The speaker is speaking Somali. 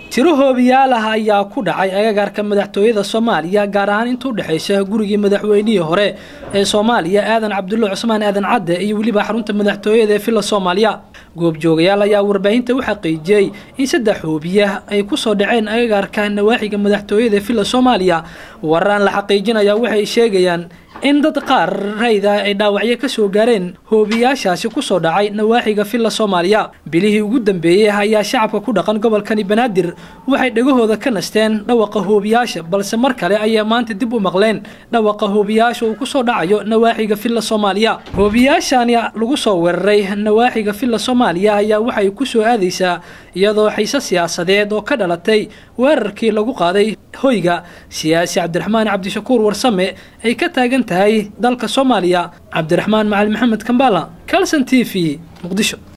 tiro hoobiyaal ah ayaa ku dhacay agagaarka madaxtooyada soomaaliya gaar ahaan inta u dhexaysa gurigii madaxweynihii hore ee soomaaliya aadan cabdulle cusmaan aadan cadde iyo weliba xarunta madaxtooyada ee villa soomaaliya goobjoogayaal ayaa warbaahinta u xaqiijiyey in saddex hoobiya ay kusoo dhaceen agagaarka nawaaxiga madaxtooyada ee villa soomaaliya wararaan la xaqiijinaya waxay sheegayaan in dad qaar rayda ay dhaawacyo ka soo gaareen hoobiyaashaasi kusoo dhacay nawaaxiga villa soomaaliya bilihii ugu dambeeyey ayaa shacabka ku dhaqan gobolkani banaadir waxay dhegahooda ka nasteen dhawaqa hoobiyaasha balse mar kale ayay maanta dib u maqleen dhawaqa hoobiyaasha uu kusoo dhacayo nawaaxiga villa soomaaliya hoobiyaashani lagu soo weeraray nawaaxiga villa soomaaliya ayaa waxay kusoo aadaysaa iyadoo xiise siyaasadeed oo ka dhalatay weerarkii lagu qaaday hoyga siyaasi cabdiraxmaan cabdishakuur warsame ay ka taagan tahay dalka soomaaliya cabdiraxmaan macali maxamed kambala calson t v muqdisho